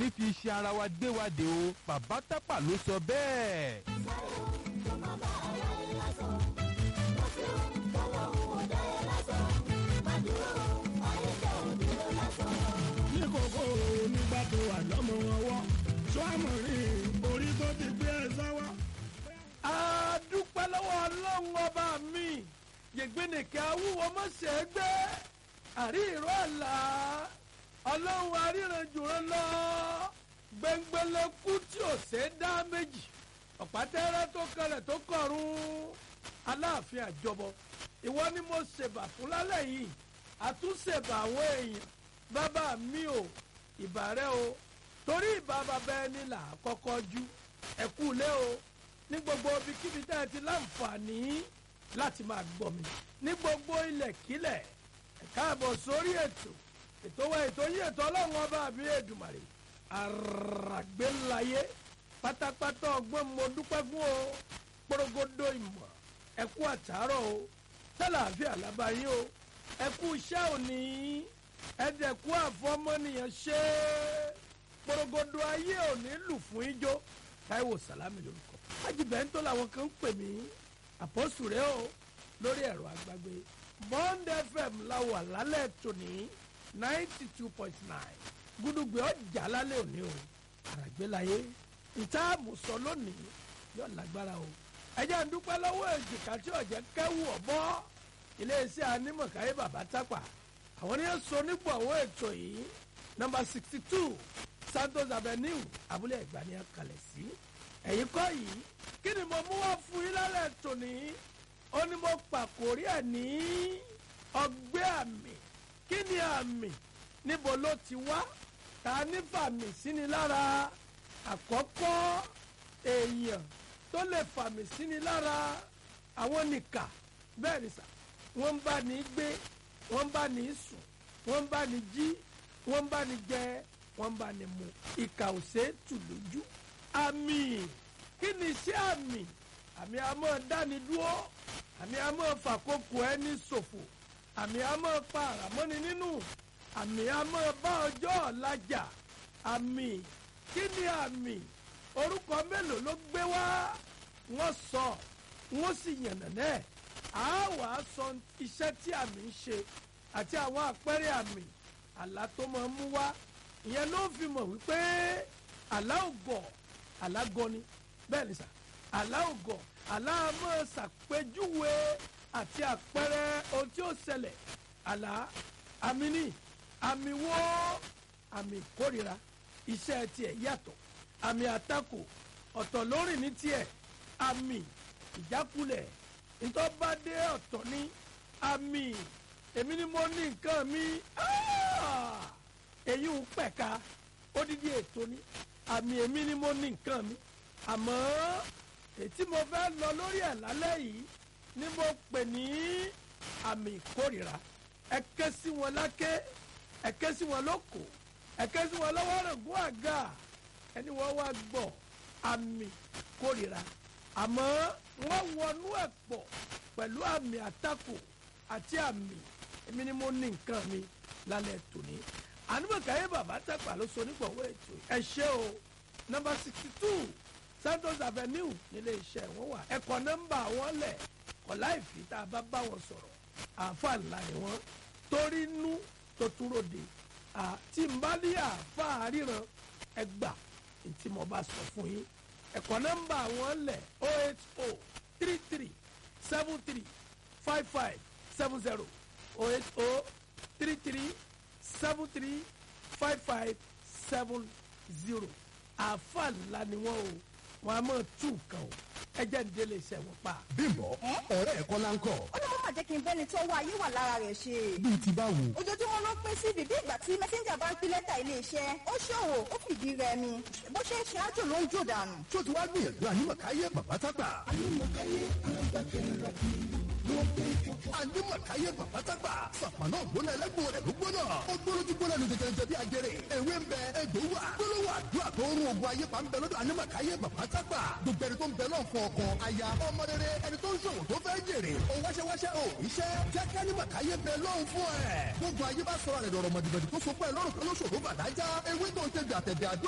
fi ṣe ara wa dé wa dé o bàbá tápà ló sọ bẹ́ẹ̀. ní kókó nígbà tó wà lọ́mọ ọwọ́ tó àmọ̀ rí orí tó ti gbé ẹ sọ́wọ́. a dúpẹ́ lọ́wọ́ ọlọ́run ọba mi yègbénìkẹ́ awúwo mọ̀ṣẹ́ gbé àrí ìró àlá ọlọ́run aríranjùrán lọ gbẹngbẹlẹ́kú tí ò ṣe é dá méjì ọ̀pátẹ́rẹ́ tó kẹlẹ̀ tó kọ̀run aláàfin àjọbọ ìwọ ni mo ṣèbà fún lálẹ́ yìí àtúnṣèbà àwọn èèyàn bàbá mi ò ìbà rẹ o torí ìbà bàbá ẹni là á kọ́kọ́ jú ẹ̀kú lé o ní gbogbo ibikíbi tẹ́ ẹ ti láǹfààní láti máa gbọ́ mi ní gbogbo ilẹ̀kílẹ̀ ẹ káàbọ̀ sórí ètò ètò wa ètò yìí ètò ọlọ́run ọba àbí èdùmàrè àràgbélayé pátápátá ọgbọ́n mo dúpẹ́ fún o porogodo ìmọ̀ ẹ̀kú àtàárọ̀ o sálàáfíà lábáyé o ẹ̀kú iṣẹ́ òní ẹ̀dẹ̀kú àfọmọ́nìyàn ṣe é porogodo ayé òní lù fún ijó táíwò sàlámì lórúkọ ajibẹ́ńtò làwọn kan ń pè mí àpọ́sù rẹ o lórí ẹ̀rọ àgbàgbé bond fm la wà lálẹ́ tòní ninety two point nine gúdúgbẹ́ ọjà lálẹ́ òní o àràgbélayé ìtaàmù sọ lónìí yóò lágbára o ẹjẹ́ ń dúpẹ́ lọ́wọ́ èjìká tí ọ̀jẹ̀ kẹ́wù ọ̀bọ́ iléeṣẹ́ anímọ̀káyé bàbá tápà àwọn ní sọ nípò àwọn ètò yìí nọmba sixty two santos avenue abúlé ẹ̀gbá ni a kalẹ̀ sí ẹ̀yin kọ́ yìí kí ni mo mú wá fún yín lálẹ́ tòní ó ní mo pàkórí ẹ̀ ní ọgbẹ́ àmì kí ni àmì níbo ló ti wá ta ní fàmì síni lára àkọ́kọ́ èèyàn tó lè fàmì síni lára àwọn nìkà bẹ́ẹ̀ ni sà wọ́n ń bá ní gbé wọ́n ń bá ní sùn wọ́n ń bá ní jí wọ́n ń bá ní jẹ wọ́n ń bá ní mu ìkà ò ṣe é tù lójú àmì kí ni iṣẹ́ àmì àmì àmọ́ dáni dúró àmì àmọ́ fàkókò ẹni ṣòfò àmì àmọ́ pa àràmọ́ni nínú àmì àmọ́ bá ọjọ́ ọ̀làjà àmì kí ni àmì orúkọ mélòó ló gbé wá wọ́n sọ wọ́n sì yànnà náà a wà á sọ iṣẹ́ tí àmì ń ṣe àti àwọn àpẹẹrẹ àmì àlá tó máa ń mú wá ìyẹn ló fi mọ̀ wípé àlá ògọ̀ àlá gọni bẹ́ẹ̀ ni sà àlá ògọ̀ àlá máa ṣàpèjúwe àti àpẹẹrẹ ohun tí ó ṣẹlẹ̀ àlá àmì ní àmì wo àmì ìkórira iṣẹ́ tiẹ̀ yàtọ̀ àmì àtakò ọ̀tọ̀ lórí ní tiẹ̀ àmì ìjákulẹ̀ ntọ́badé ọ̀tọ̀ ní àmì èmi ni mo ní nǹkan mi èyí ń pẹ̀ka odidi ètò ní àmì èmi ni mo ní nǹkan mi àmọ́ ètí mo fẹ́ lọ lórí ẹ̀ lálẹ́ yìí ni mo pè ní àmì ìkórìíra ẹ ké sí wọn láké ẹ ké sí wọn lóko ẹ ké sí wọn lọ́wọ́ rògbò àga ẹni wọ́n wá gbọ́ àmì ìkórìíra àmọ́ wọ́n wọnú ẹ̀ pọ̀ pẹ̀lú àmì àtakò àti àmì èmi ni mo ní nǹkan mi lálẹ́ tòní ànúbọ̀káyé bàbá tẹ̀pà ló so nígbàwọ́ ètò ẹ ṣé o nọmba sixty two santos avenue nílé iṣẹ́ wọn wà ẹ̀kọ́ nọ́mbà wọn lẹ̀ kọ́ láì fi tá a bá bá wọn sọ̀rọ̀ àáfà ńlá ni wọ́n torí nú tó túró de àti nbálí àáfà ríran ẹgbà tí mo bá sọ fún yín ẹ̀kọ́ nọ́mbà wọn lẹ̀ o eight o three three seven three five five seven zero o eight o three three seven three five five seven zero àáfà ńlá ni wọ́n o wọ́n á máa tú nǹkan o ẹ jẹ́ ní délé iṣẹ́ wọn pa. bímbọ ọ̀rẹ́ ẹ̀kọ́ la ń kọ́ ó ní mọ́mọ́ jẹ́ kí n bẹ́ni tó wá ayé wà lára rẹ̀ ṣe. bíi ti báwo. ojoojúmọ́ ló pín sí bíbí ìgbà tí mẹ́sẹ́ńjà bá ń pín lẹ́tà iléeṣẹ́ ó ṣòwò ó fìdí rẹmi bó ṣe ń ṣe ájò ló ń jò dànù. tó ti wá gbìyànjú ànímọ̀káyé bàbá tágbà. ànímọ̀káyé bàbá tágbà. sàpànà ògbóná ẹlẹ́gbọ̀n rẹ̀ ló gbóná. ó gbóná tí gbóná ní jẹjẹrẹ bí ajẹrẹ. ewé ń bẹ egbò wà. gbólóhùn àdúrà tó ń rún ogun ayé pa ń bẹ lọ́dọ̀ ànímọ̀káyé bàbá tágbà. gbogbo ẹni tó ń bẹ náà fọ ọkọ aya ọmọ rere ẹni tó ń ṣòwò tó fẹ́ jèrè. ó wáṣẹ́wáṣẹ́ ò iṣẹ́ jẹ́ kí ànímọ̀káyé bẹ lọ́hùn fún ẹ̀. gbogbo ayé bá sọ̀rọ̀ rẹ̀ dọ̀rọ̀ mọ̀dìbọ̀dì tó so pẹ́ lọ́rùn kan lóṣòro bàdájá ewé tó ń tẹ̀gbẹ̀ àtẹ̀gbẹ̀ àdó